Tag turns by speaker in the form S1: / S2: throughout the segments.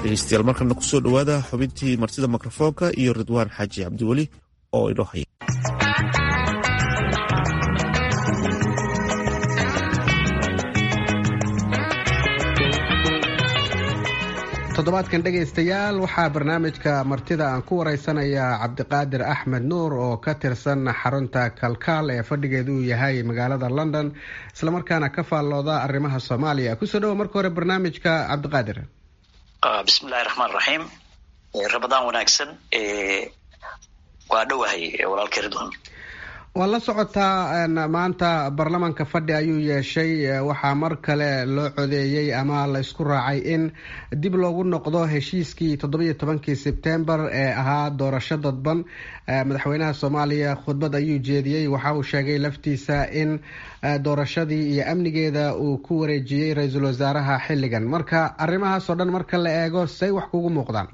S1: dhegeystayaal markana kusoo dhowaada xubintii martida mikrofoonka iyo ridwaan xaaji cabdiweli oo inoo haya
S2: toddobaadkan dhegaystayaal waxaa barnaamijka martida aan ku waraysanayaa cabdiqaadir axmed nuur oo ka tirsan xarunta kalkaal ee fadhigeedu uu yahay magaalada london islamarkaana ka faallooda arrimaha soomaaliya kusoo dhawo marka hore barnaamijka cabdiqaadir
S3: bismillahi raxmaan raxiim ramadaan wanaagsan waa dhowahay walaalkay ridwan
S2: waa la socotaa maanta baarlamaanka fadhi ayuu yeeshay waxaa mar kale loo codeeyey ama la isku raacay in dib loogu noqdo heshiiskii toddobiyo tobankii sebtembar ee ahaa doorasho dadban madaxweynaha soomaaliya khudbad ayuu jeediyey waxa uu sheegay laftiisa in doorashadii iyo amnigeeda uu ku wareejiyey ra-iisul wasaaraha xilligan marka arrimahaas oo dhan marka la eego say wax kugu muuqdaan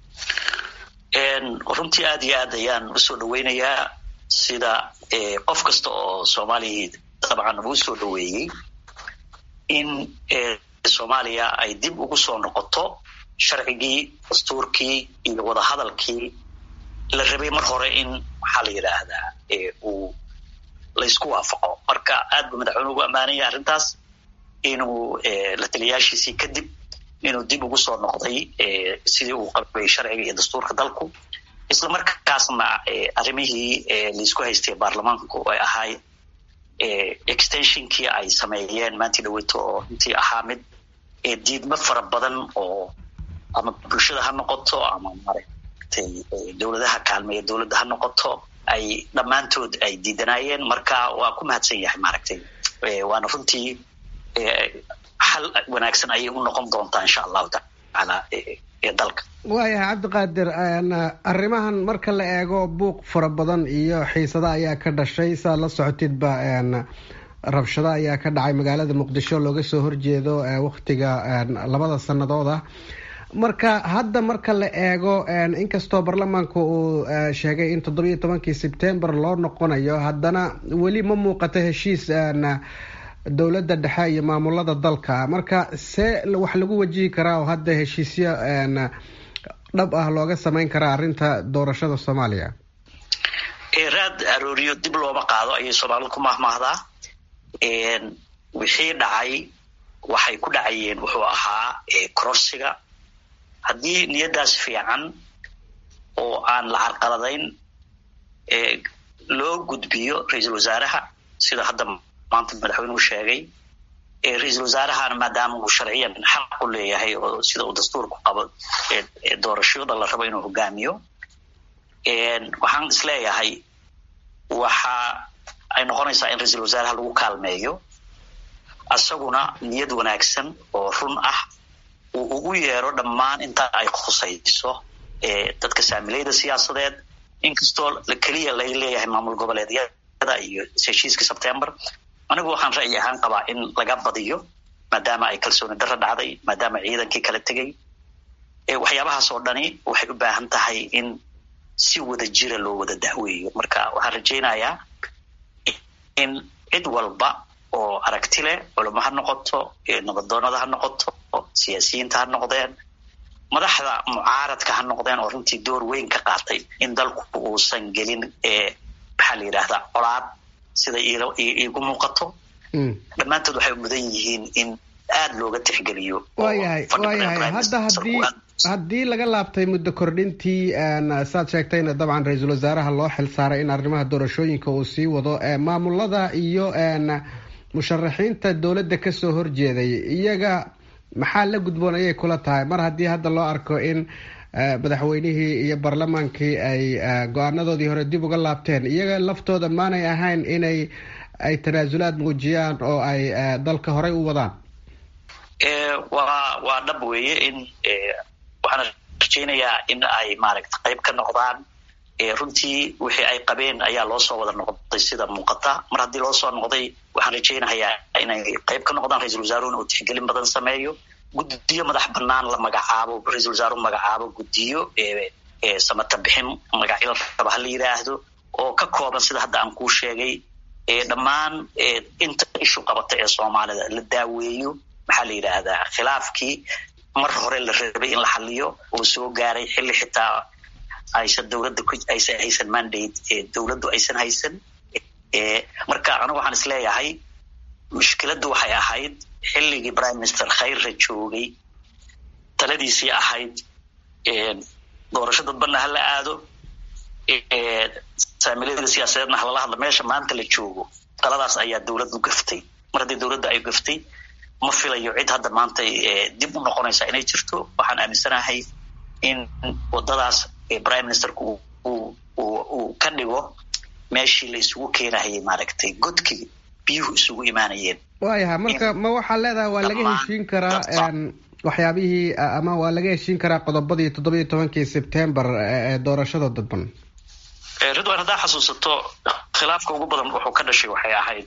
S3: runtii aada iyo aad ayaan usoo dhaweynayaa sida qof kasta oo soomaaliya dabcan uu soo dhaweeyey in soomaaliya ay dib ugu soo noqoto sharcigii dastuurkii iyo wadahadalkii la rabay mar hore in maxaa la yidhaahdaa uu laysku waafaqo marka aad buu madaxweyne ugu ammaanaya arrintaas inuu la taliyaashiisii kadib inuu dib ugu soo noqday sidii uu qabay sharciga iyo dastuurka dalku isla markaasna arrimihii laisku haystay baarlamaanku ay ahay extensionkii ay sameeyeen maantii dhaweyto oo intii ahaa mid diidmo fara badan oo ama bulshada ha noqoto ama maaragtay dowladaha kaalmeeya dowladda ha noqoto ay dhammaantood ay diidanaayeen marka waa ku mahadsan yahay maaragtay waana runtii xal wanaagsan ayay u noqon doontaa insha allahu tacaala dalka
S2: waayahay cabdiqaadir arrimahan marka la eego buuq fara badan iyo xiisada ayaa ka dhashay saad la socotidba rabshado ayaa ka dhacay magaalada muqdisho looga soo horjeedo waktiga labada sannadood ah marka hadda marka la eego inkastoo baarlamaanku uu sheegay in toddobiyo tobankii sebtembar loo noqonayo haddana weli ma muuqato heshiis dowladda dhexe iyo maamulada dalka marka see wax lagu wajihi karaa oo hadda heshiisyo dhab ah looga samayn karaa arrinta doorashada soomaaliya
S3: raad arooriyo dib looma qaado ayay soomaalida ku mahmaahdaa wixii dhacay waxay ku dhacayeen wuxuu ahaa kororsiga haddii niyaddaas fiican oo aan la carqaladayn loo gudbiyo ra-iisul wasaaraha sida hadda maanta madaxweynuhu sheegay ra-iisul wasaarahana maadaama uu sharciyan xaq u leeyahay oo sida uu dastuurku qabo doorashada la rabo inuu hogaamiyo waxaan isleeyahay waxa ay noqonaysaa in ra-iisul wasaaraha lagu kaalmeeyo isaguna niyad wanaagsan oo run ah uu ugu yeero dhammaan inta ay khusayso dadka saamilayda siyaasadeed inkastoo keliya lay leeyahay maamul goboleedyada iyo heshiiska sebtember anigu waxaan ra'yi ahaan qabaa in laga badiyo maadaama ay kalsooni darro dhacday maadaama ciidankii kala tegay waxyaabahaas oo dhani waxay u baahan tahay in si wada jira loo wada dahweeyo marka waxaan rajaynayaa in cid walba oo aragti leh culamo ha noqoto nabadoonada ha noqoto siyaasiyiinta ha noqdeen madaxda mucaaradka ha noqdeen oo runtii door weyn ka qaatay in dalku uusan gelin maxaa la yidhaahdaa colaad sida iigu muuqato dhammaantood waxay mudan yihiin in aada looga tixgeliyo
S2: waayahay waayahay hadda haddii haddii laga laabtay muddo kordhintii saad sheegtayna dabcan ra-iisul wasaaraha loo xil saaray in arrimaha doorashooyinka uu sii wado maamulada iyo musharaxiinta dowladda kasoo horjeeday iyaga maxaa la gudboon ayay kula tahay mar haddii hadda loo arko in madaxweynihii iyo baarlamaankii ay go-aanadoodii hore dib uga laabteen iyaga laftooda maanay ahayn inay ay tanaasulaad muujiyaan oo ay dalka horey u wadaan
S3: waa waa dhab weeye in waxaan rajaynayaa in ay maaragta qayb ka noqdaan runtii wixii ay qabeen ayaa loo soo wada noqday sida muuqata mar haddii loo soo noqday waxaan rajaynayaa inay qayb ka noqdaan ra-iisul wasaaruhuna uu tixgelin badan sameeyo guddiyo madax banaan la magacaabo ra-iisul wasaaruhu magacaabo guddiyo samata bixin magacyo raba ha la yidhaahdo oo ka kooban sida hadda aan kuu sheegay dhammaan inta ishu qabata ee soomaalida la daaweeyo maxaa la yidhaahdaa khilaafkii mar hore la rabay in la xaliyo oo soo gaaray xilli xitaa aysan dowladda aysan haysan mandate dowladdu aysan haysan marka anigu waxaan is leeyahay mushkiladdu waxay ahayd xilligii prime minister khayrra joogay taladiisii ahayd doorasho dadbanna hala aado saamilayada siyaasadeedna halala hadla meesha maanta la joogo taladaas ayaa dowladdu gaftay mar haddii dowladda ay gaftay ma filayo cid hadda maanta dib u noqonaysa inay jirto waxaan aaminsanahay in wadadaas prime ministerku uu ka dhigo meeshii la isugu keenahayay maaragtay godkii biyuhu isugu imaanayeen
S2: waayaha marka ma waxaa leedahay waa laga heshiin karaa waxyaabihii ama waa laga heshiin karaa qodobadii toddobiyo tobankii sebtembar ee doorashada dadban
S3: ridwan haddaa xasuusato khilaafka ugu badan wuxuu ka dhashay waxay ahayd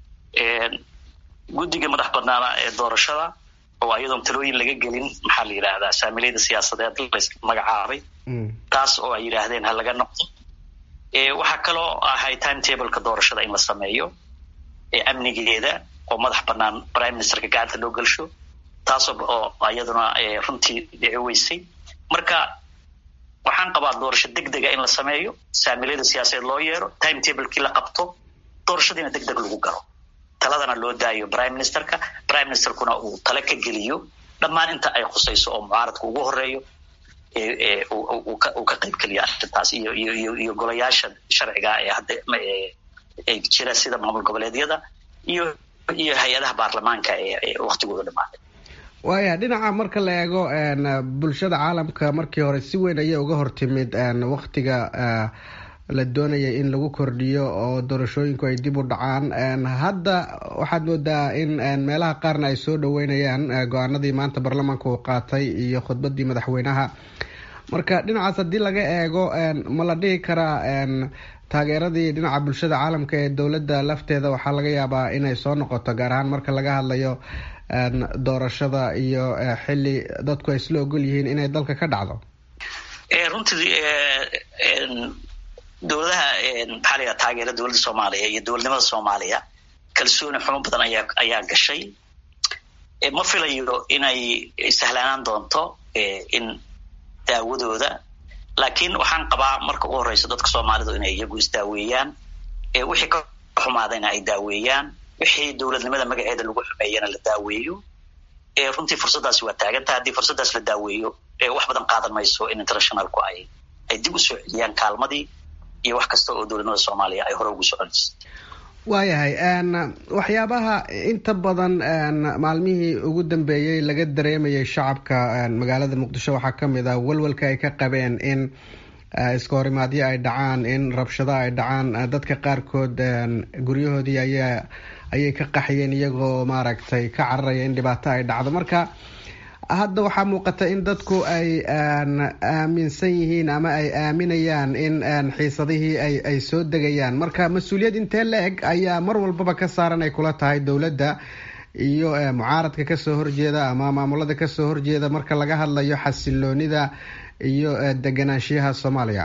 S3: guddiga madax banaana ee doorashada oo ayadoon talooyin laga gelin maxaa la yidhaahdaa saamilayda siyaasadeed las magacaabay taas oo ay yidhaahdeen ha laga noqdo waxaa kaloo ahay time tableka doorashada in la sameeyo amnigeeda oo madax banaan prime ministerka gacanta loo gelsho taas oo iyaduna runtii dhici weysay marka waxaan qabaa doorasho deg dega in la sameeyo saamilayda siyaasadeed loo yeero time tablekii la qabto doorashadiina deg deg lagu galo taladana loo daayo prime ministerka prime ministerkuna uu tale ka geliyo dhammaan inta ay khusayso oo mucaaradka ugu horeeyo uu ka qayb geliyo arrintaas iyo iyo iyo golayaasha sharciga ee hadda jira sida maamul goboleedyada iyo iyo hay-adaha baarlamaanka ee waktigooda dhamaaday
S2: waaya dhinaca marka la eego bulshada caalamka markii hore si weyn ayay uga hortimid waktiga la doonaya in lagu kordhiyo oo doorashooyinku ay dib u dhacaan hadda waxaad moodaa in meelaha qaarna ay soo dhaweynayaan go-aanadii maanta baarlamaanka uu qaatay iyo khudbadii madaxweynaha marka dhinacaas haddii laga eego ma la dhihi karaa taageeradii dhinaca bulshada caalamka ee dowladda lafteeda waxaa laga yaabaa inay soo noqoto gaar ahaan marka laga hadlayo doorashada iyo xili dadku ay isla ogol yihiin inay dalka ka dhacdo
S3: runtii dowladaha maxaa la yidhaha taageera dowladda soomaaliya iyo dowladnimada soomaaliya kalsooni xumo badan ayaa ayaa gashay ma filayo inay sahlaanaan doonto in daawadooda laakiin waxaan qabaa marka ugu horeysa dadka soomaalidu inay iyagu isdaaweeyaan wixii ka xumaadayna ay daaweeyaan wixii dowladnimada magaceeda lagu xumeeyana la daaweeyo runtii fursaddaasi waa taagantaha haddii fursaddaas la daaweeyo wax badan qaadan mayso in internationalku ay ay dib u soo celiyaan kaalmadii iyo wax kasta oo dowladnimada soomaaliya ay hore ugu soconaysa
S2: waayahay waxyaabaha inta badan maalmihii ugu dambeeyey laga dareemayay shacabka magaalada muqdisho waxaa kamid ah walwalka ay ka qabeen in iska horimaadyo ay dhacaan in rabshado ay dhacaan dadka qaarkood guryahoodii ayaa ayay ka qaxiyeen iyagoo maaragtay ka cararaya in dhibaato ay dhacdo marka hadda waxaa muuqata in dadku ay aaminsan yihiin ama ay aaminayaan in xiisadihii ay ay soo degayaan marka mas-uuliyad intee la eg ayaa mar walbaba ka saaran ay kula tahay dowladda iyo mucaaradka kasoo horjeeda ama maamulada kasoo horjeeda marka laga hadlayo xasiloonida iyo deganaanshiyaha soomaaliya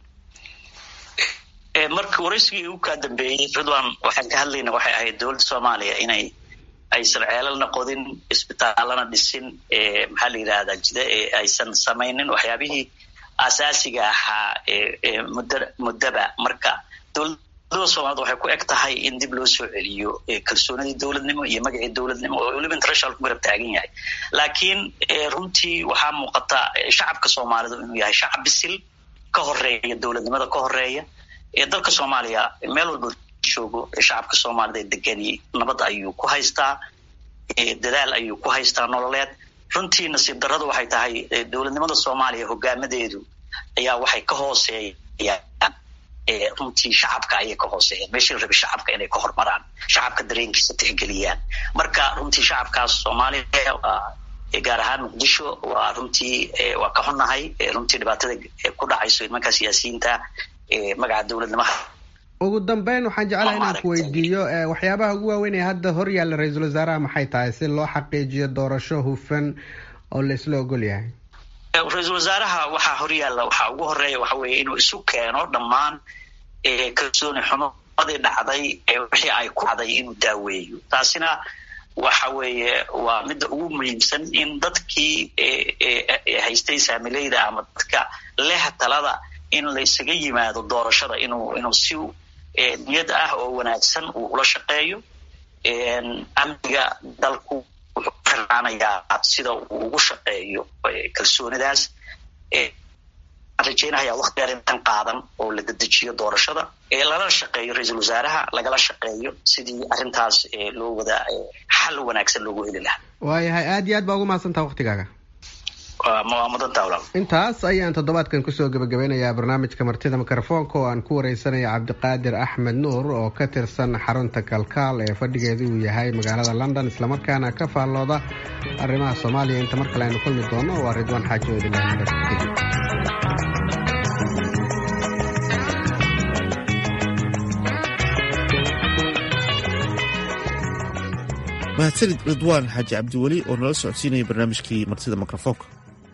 S3: marka waraysigii ugu kaa dambeeyey ridwan waxaan ka hadlayna waxay ahayd dowladda soomaaliya inay aysan ceelalna qodin isbitaalana dhisin maxaa la yidhahdaa jida aysan samaynin waxyaabihii asaasiga ahaa muddo muddaba marka dowladda soomaaliyed waxay ku eg tahay in dib loo soo celiyo kalsoonidii dowladnimo iyo magacii dowladnimo oo weliba international ku garab taagan yahay laakiin runtii waxaa muuqata shacabka soomaalidu inuu yahay shacab bisil ka horeeya dowladnimada ka horeeya dalka soomaaliya meel walba joogo shacabka soomaalida ee degani nabad ayuu ku haystaa dadaal ayuu ku haystaa nololeed runtii nasiib darradu waxay tahay dowladnimada soomaaliya hogaamadeedu ayaa waxay ka hooseeyaan runtii shacabka ayay ka hooseeyaan meeshii la rabay shacabka inay ka hormaraan shacabka dareenkiisa tixgeliyaan marka runtii shacabkaas soomaaliya gaar ahaan muqdisho waa runtii waa ka xunnahay runtii dhibaatada ku dhacayso nimanka siyaasiyiinta magaca dowladnimaha
S2: ugu dambeyn waxaan jeclaha inaan ku weydiiyo waxyaabaha ugu waaweyn ee hadda hor yaalla ra-iisul wasaaraha maxay tahay si loo xaqiijiyo doorasho hufan oo laisla ogol yahay
S3: ra-iisul wasaaraha waxaa hor yaalla waxaa ugu horeeya waxa weeye inuu isu keeno dhammaan kalsooni xumadii dhacday wixii ay ku dhacday inuu daaweeyo taasina waxa weeye waa midda ugu muhiimsan in dadkii haystay saamileyda ama dadka leh talada in la isaga yimaado doorashada inuu inuu si niyad ah oo wanaagsan uu ula shaqeeyo amniga dalku wuxuu ku xirnaanayaa sida uu ugu shaqeeyo kalsoonidaas waxaan rajeynayaa wakti dheer intan qaadan oo la dedejiyo doorashada lala shaqeeyo ra-iisul wasaaraha lagala shaqeeyo sidii arrintaas loo wada xal wanaagsan loogu heli lahaa
S2: waayahay aad iyo aad baa ugu mahadsantaha waktigaaga
S3: waa mudantaa walaal
S2: intaas ayaan toddobaadkan kusoo gebagabeynayaa barnaamijka martida mikrofoonka oo aan ku wareysanaya cabdiqaadir axmed nuur oo ka tirsan xarunta kalkaal ee fadhigeedu uu yahay magaalada london islamarkaana ka faallooda arrimaha soomaaliya inta mar kale aynu kulmi doono waa ridwaan xaaji oodilaahi
S1: mahadsanid ridwaan xaaji cabdiweli oo nala socodsiinaya barnaamijkii martida mikrofoonka